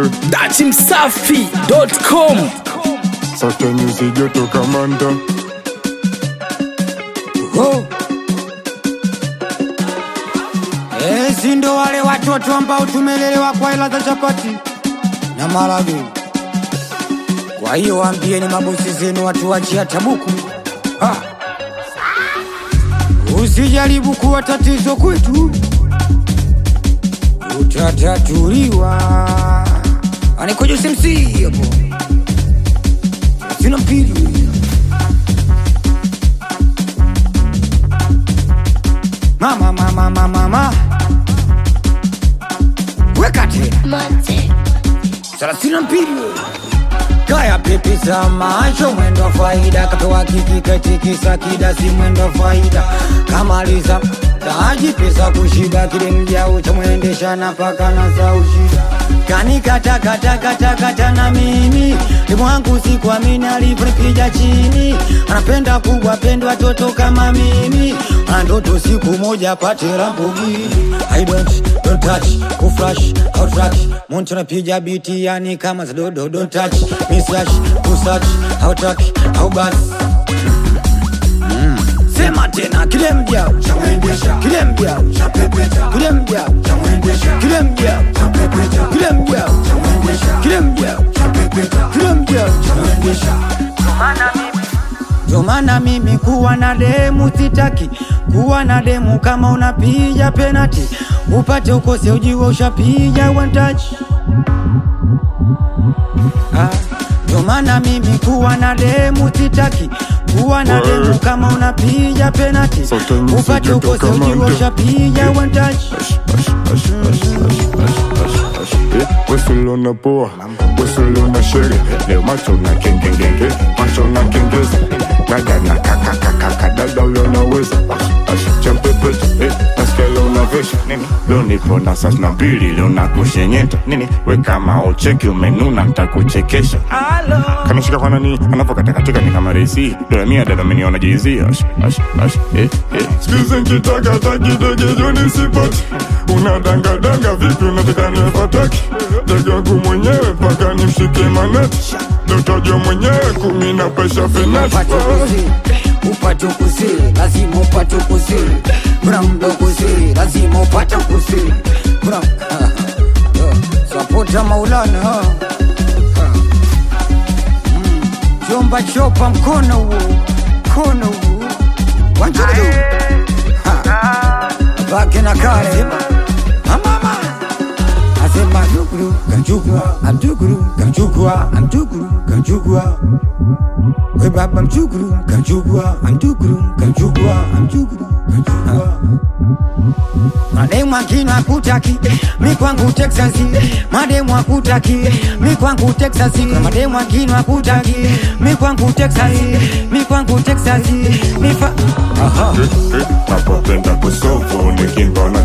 dachimsafi.com Sasa nyuzi joto kamanda Oh. Eh, si ndo wale watoto ambao tumelelewa kwa hela za chapati na marage. Kwa hiyo waambieni mabosi zenu watu wachia tabuku. Ha. Usijaribu kuwa tatizo kwetu, utatatuliwa. Anikoja usimsi hapo, sina mpili mama mama mama mama weka tena thelathini na mbili kaya pipi za macho mwendo wa faida katoa kiki katikisa kidasi mwendo wa faida kamaliza taji pesa kushida kile mjao cha mwendesha na paka na za ushida kanikatakatakatakata na mimi limwangu sikuamini alivyonipiga chini anapenda kubwa pendo watoto kama mimi ana ndoto siku moja pate Lamborghini I don't, don't touch, kuflash, outrack Muntu napiga biti yani kama za dodo Don't touch, misach, kusach, outrack, aubas Sema tena kile mjao kile mjao kile mjao kile mjao kile mjao kile mjao kile mjao ndio maana mimi kuwa na demu sitaki kuwa na demu kama unapiga penati upate ukose ujiwe ushapiga one touch Ah, ndio maana mimi kuwa na demu sitaki kuwa na demu kama unapiga penati Sote nyusi upate joto ukose kama ujiwe ndio. ushapiga one touch wesulona poa wesulona shere leo macho na kengengenge macho na kengeza nagana kakakakaka dada ulionaweza champepeta nasikia leo unavesha nini leo nipo na sas na mbili leo nakushenyeta nini we kama ucheki umenuna ntakuchekesha kanishika kwa nani anavokatakatika ni kama resi dola mia dada ameniona jizia skizi nkitaka kidege joni sipati unadangadanga vipi unataka nifataki dege wangu mwenyewe mpaka nimshike maneti dotojo mwenyewe kumi na pesha fenati upate kusiri upate kusiri lazima upate kusiri kuna mdo kusiri lazima upate kusiri kuna sapota maulana ha. Ha. Mm. chomba chopa mkono huo mkono huo wanjudu bake na kale amama asema duguru kanchukua amduguru kanchukua amduguru kanchukua we baba mchukuru kanchukua amduguru kanchukua amduguru kanchukua mademu akina akutaki mi kwangu texasi mademu akutaki mi kwangu texasi kuna mademu akina akutaki mi kwangu texasi mi kwangu texasi mi fa aha napopenda kusofu nikimba na